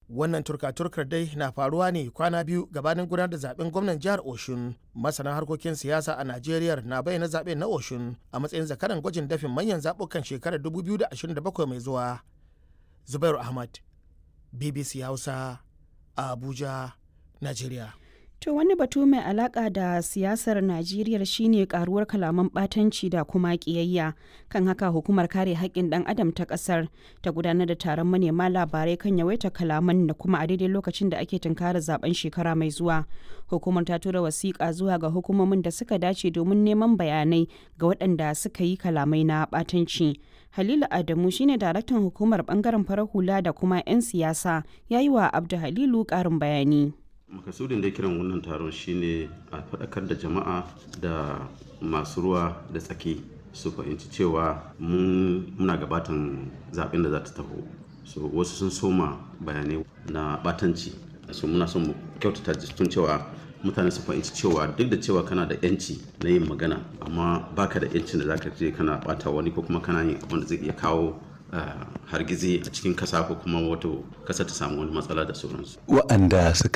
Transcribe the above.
wannan turka-turkar dai na faruwa ne kwana biyu gabanin gudanar da zaben gwamnan jihar oshun masana harkokin siyasa a najeriya na bayyana zaben na oshun a matsayin zakaran gwajin dafin manyan zaɓukan shekarar 2027 mai zuwa zubairu ahmad bbc hausa a abuja najeriya To wani batu mai alaka da siyasar Najeriya shine karuwar kalaman batanci da kuma kiyayya. Kan haka hukumar kare haƙƙin ɗan adam ta ƙasar ta gudanar da taron manema labarai kan yawaita kalaman da kuma a daidai lokacin da ake tunkarar zaben shekara mai zuwa. Hukumar ta tura wasiƙa zuwa ga hukumomin da suka dace domin neman bayanai ga waɗanda suka yi kalamai na batanci. Halilu Adamu shine daraktan hukumar bangaren farar hula da kuma 'yan siyasa ya yi wa Abdu Halilu ƙarin bayani. makasudin da kiran wannan taron shine a faɗakar da jama'a da masu ruwa da tsaki su fahimci cewa muna gabatan zaɓen da za ta taho so wasu sun soma bayanai na batanci so muna son mu kyautata tun cewa mutane su fahimci cewa duk da cewa kana da yanci na yin magana amma baka da yancin da zaka je kana bata wani ko kuma kana yin abin da zai iya kawo hargizi a cikin kasa ko kuma wato kasa ta samu wani matsala da sauransu wa'anda suka